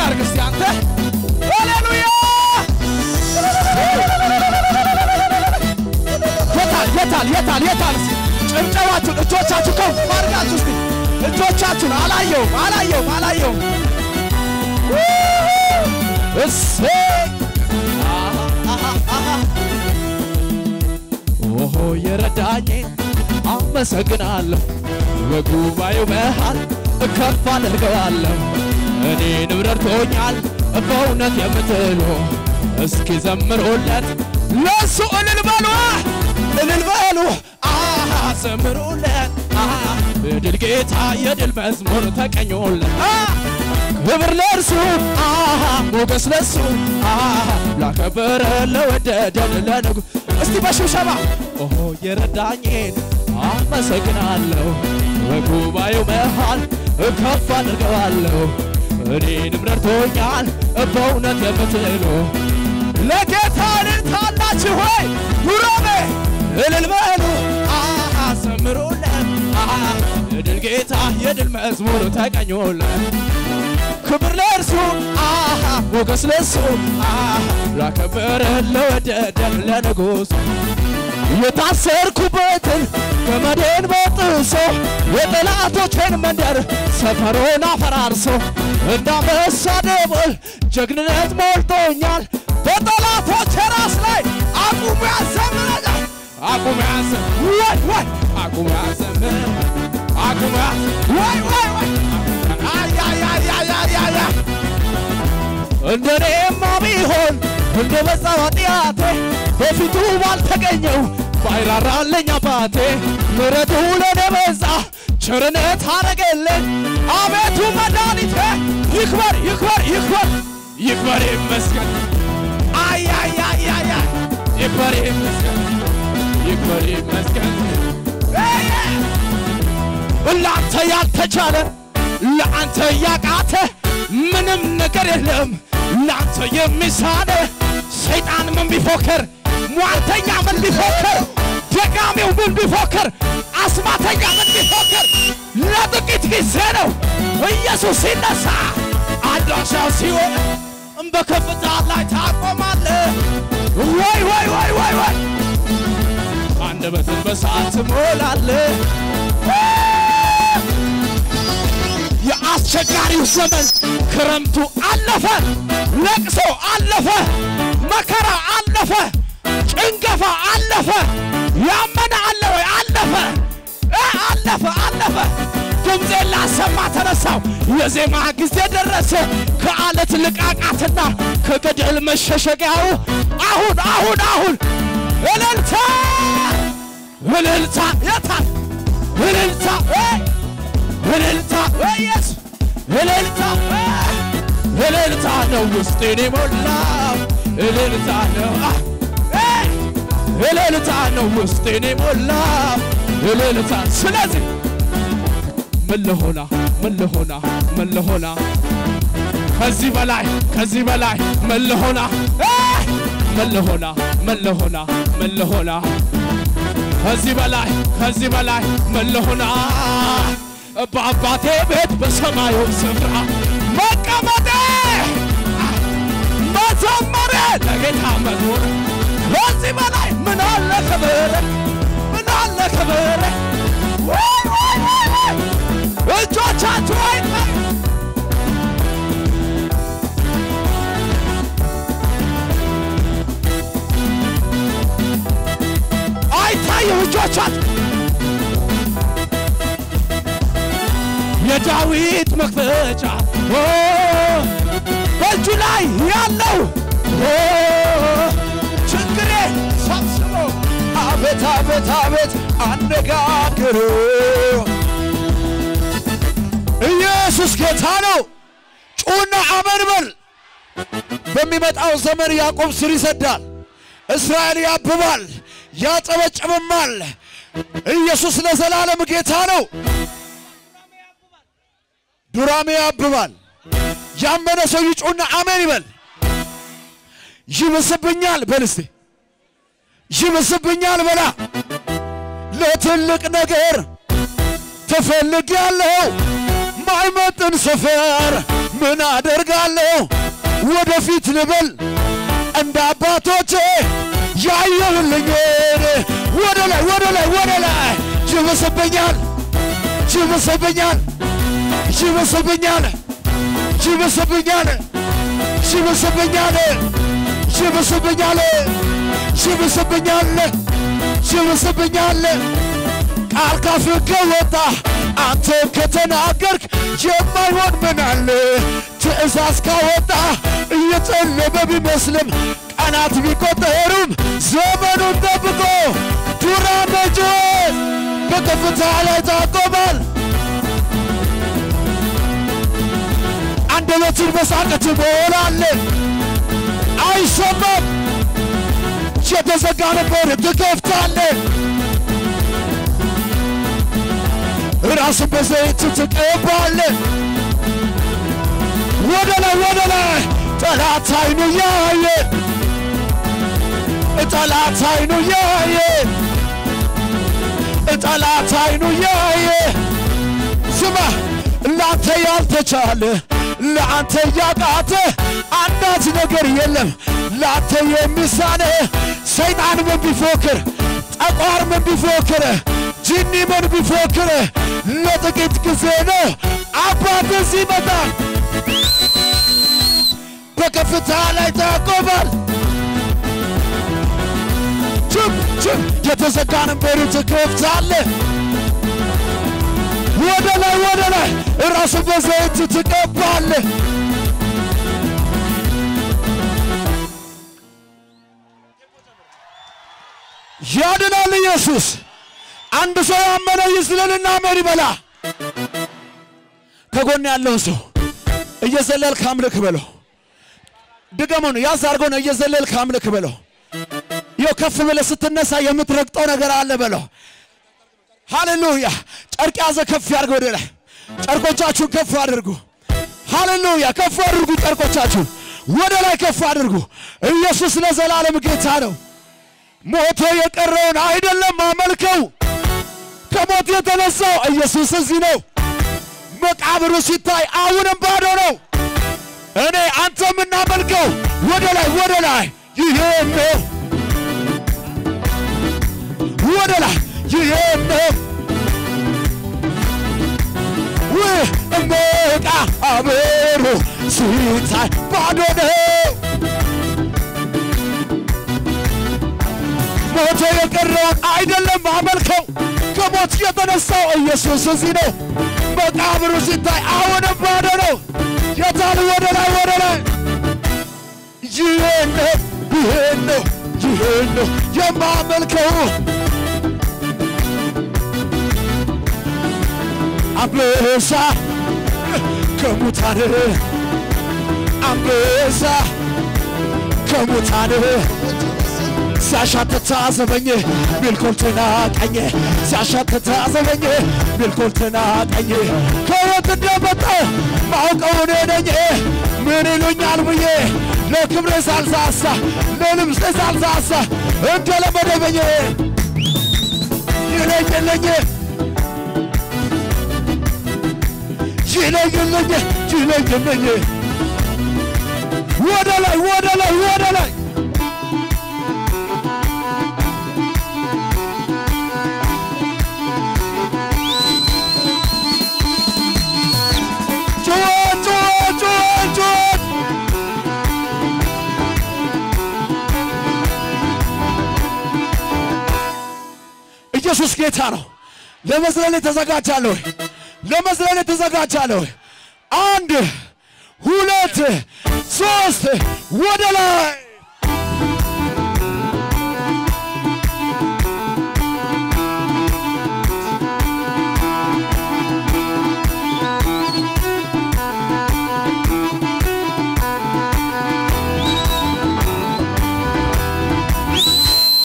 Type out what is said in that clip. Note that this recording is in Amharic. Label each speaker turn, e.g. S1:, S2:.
S1: አድርግ እስቲ አንተ ሃሌሉያ የታል የታል የታል የታል እስቲ ጭብጨባችሁን እጆቻችሁ ከፍ አድርጋችሁ እስቲ እጆቻችሁን አላየውም አላየውም አላየውም እሰይ ኦሆ የረዳኝን አመሰግናለሁ በጉባኤው መሃል ከፍ አድርገዋለሁ እኔንም ረድቶኛል በእውነት የምትሉ እስኪ ዘምሩለት ለሱ እልል በሉ እልል በሉ አሃ ዘምሩለት አሃ የድል ጌታ የድል መዝሙር ተቀኙለት አሃ ክብር ለእርሱ አሃ ሞገስ ለሱ አሃ ላከበረ ለወደደን ለንጉ እስቲ በሽብሸባ ኦሆ የረዳኝን አመሰግናለሁ በጉባኤው መሃል ከፍ አድርገዋለሁ እኔንም ረድቶኛል በእውነት የምትሉ ለጌታ እልልታላችሁ ሆይ ኑሮሜ እልል በሉ አሃ ዘምሩለት አሃ የድል ጌታ የድል መዝሙር ተቀኙለት ክብር ለእርሱ አሃ ሞገስ ለሱ አሃ ላከበረ ለወደደን ለንጉሥ የታሰርኩበትን ገመዴን በጥሶ የጠላቶቼን መንደር ሰፈሮን አፈራርሶ እንዳንበሳ ደቦል ጀግንነት ሞልቶኛል በጠላቶቼ ራስ ላይ አቁሙ ያዘምረኛል አቁሙ ያዘ ወይ ወይ አቁሙ ያዘምር አቁሙ ያዘ ወይ ወይ ወይ አያያያያያያ እንደኔማ ቢሆን እንደ በዛ ኃጢአቴ በፊቱ ባልተገኘው ባይራራልኝ አባቴ ምሕረቱ ለኔ በዛ ቸርነት አረገልኝ አቤቱ መድኃኒቴ ይክበር ይክበር ይክበር ይክበር ይመስገን አያያያያ ይክበር ይመስገን ይክበር ይመስገን ለአንተ ያልተቻለ ለአንተ ያቃተ ምንም ነገር የለም ለአንተ የሚሳነ ሰይጣን ምን ቢፎክር ሟርተኛ ምን ቢፎክር ደጋሚው ምን ቢፎክር አስማተኛ ምን ቢፎክር ለጥቂት ጊዜ ነው ኢየሱስ ሲነሳ አድራሻው ሲሆን በከፍታ ላይ ታቆማለህ ወይ ወይ ወይ ወይ ወይ አንደበትን በሰዓት ትሞላለህ የአስቸጋሪው ዘመን ክረምቱ አለፈ፣ ለቅሶ አለፈ፣ መከራ አለፈ፣ ጭንገፋ አለፈ። ያመነ አለ ወይ? አለፈ እ አለፈ አለፈ። ድምፄን ላሰማ ተነሳው። የዜማ ጊዜ ደረሰ። ከአለት ልቃቃትና ከገደል መሸሸጊያው አሁን አሁን አሁን እልልታ እልልታ የታል እልልታ እ እልልታ ኢየሱስ እልልታ እልልታ ነው ውስጤን የሞላው እልልታ ነው እልልታ ነው ውስጤን የሞላው እልልታ ስለዚህ ምን ልሆና ምን ልሆና ምን ልሆና ከዚህ በላይ ከዚህ በላይ ምን ልሆና ምን ልሆና ምን ልሆና ምን ልሆና ከዚህ በላይ ከዚህ በላይ ምን ልሆና በአባቴ ቤት በሰማዩ ስፍራ መቀመጤ መዘመሬ ለጌታ መዝሙር ከዚህ በላይ ምን አለ ክብር ምን አለ ክብር ወይ ወይ ወይ ወይ እጆቻችሁ አይታ አይታየው እጆቻችሁ የዳዊት መክፈቻ ኦ፣ በእጁ ላይ ያለው ኦ፣ ችግሬ ሰብስቦ አቤት አቤት አቤት አነጋግሩ ኢየሱስ ጌታ ነው። ጩና አመን በል። በሚመጣው ዘመን ያዕቆብ ስር ይሰዳል፣ እስራኤል ያብባል፣ ያጨበጭብማል። ኢየሱስ ለዘላለም ጌታ ነው። ዱራሜ ያብባል። ያመነ ሰው ይጩና አሜን ይበል። ይብስብኛል በል እስቲ ይብስብኛል በላ። ለትልቅ ነገር ተፈልግ ያለው ማይመጥን ሰፈር ምን አደርጋለሁ ወደፊት ልበል እንደ አባቶቼ ያየሁልኝን ወደ ላይ ወደ ላይ ወደ ላይ ይብስብኛል ይብስብኛል ይብስብኛል ይብስብኛል ይብስብኛል ይብስብኛል ይብስብኛል ይብስብኛል ቃል ካፍህ ከወጣ አንተም ከተናገርክ የማይሆን ምን አለ? ትእዛዝ ካወጣ እየጨለመ ቢመስልም ቀናት ቢቆጠሩም ዘመኑን ጠብቆ ዱራ መጆት በከፍታ ላይ ታቆማል። አንደበትን በሳቅ ትሞላለህ፣ አይሰማም። የተዘጋ ነበር ትከፍታለህ። ራስን በዘይት ትቀባለህ። ወደ ላይ ወደ ላይ ጠላት አይኑ ያየ ጠላት አይኑ ያየ ጠላት አይኑ ያየ ስማ ለአንተ ያልተቻለ ለአንተ ያቃተ አንዳች ነገር የለም ለአንተ የሚሳነ ሰይጣን ምን ቢፎክር ጠቋር ምን ቢፎክር ጅኒ ምን ቢፎክር ለጥቂት ጊዜ ነው አባት እዚህ ይመጣል በከፍታ ላይ ታቆማል ችም ችም የተዘጋን በር ትከፍታለህ ወደ ላይ ወደ ላይ ራሱ በዘይት ትቀባለህ ያድናል ኢየሱስ አንድ ሰው ያመነ ይዝለልና አሜን ይበላ ከጎን ያለውን ሰው እየዘለልክ አምልክ በለው ድገሙን ያዝ አድርጎ ነው እየዘለልክ አምልክ በለው ይኸው ከፍ ብለህ ስትነሳ የምትረግጠው ነገር አለ በለው ሃሌሉያ ጨርቅ ያዘ ከፍ ያድርግ ወደ ላይ ጨርቆቻችሁን ከፍ አድርጉ ሃሌሉያ ከፍ አድርጉ ጨርቆቻችሁን ወደ ላይ ከፍ አድርጉ ኢየሱስ ለዘላለም ጌታ ነው ሞቶ የቀረውን አይደለም አመልከው ከሞት የተነሳው ኢየሱስ እዚህ ነው መቃብሩ ሲታይ አሁንም ባዶ ነው እኔ አንተ የምናመልከው ወደ ላይ ወደ ላይ ይሄን ነው ወደ ላይ ይሄን ነው ውህ መቃብሩ ሲታይ ባዶ ነው ሞቶ የቀረውን አይደለም አመልከው ከሞት የተነሳው ኢየሱስ እዚህ ነው መቃብሩ ሲታይ አሁንም ባዶ ነው የታል ወደ ላይ ወደ ላይ ይሄን ነው ይሄን ነው ይሄን ነው የማመልከው አንበሳ ከሙታን አንበሳ ከሙታን ሲያሻትት አዘበኝ ቢልኮልትና ቀኝ ሲያሻትት አዘበኝ ቢልኮልትና ቀኝ ከየት እንደመጣው ማውቀው እኔ ነኝ ምን ይሉኛል ብዬ ለክብሬ ሳልሳሳ ለልብሴ ሳልሳሳ እንደለመደበኝ ይለኝልኝ ይለኝልኝ ይለኝልኝ ወደ ላይ ወደ ላይ ወደ ላይ ጩኸት ጩኸት ጩኸት ጩኸት ኢየሱስ ጌታ ነው። ለመዝለል የተዘጋጃለሁ ወይ? ለመዝለል የተዘጋጃለሁ ወይ? አንድ ሁለት ሶስት ወደ ላይ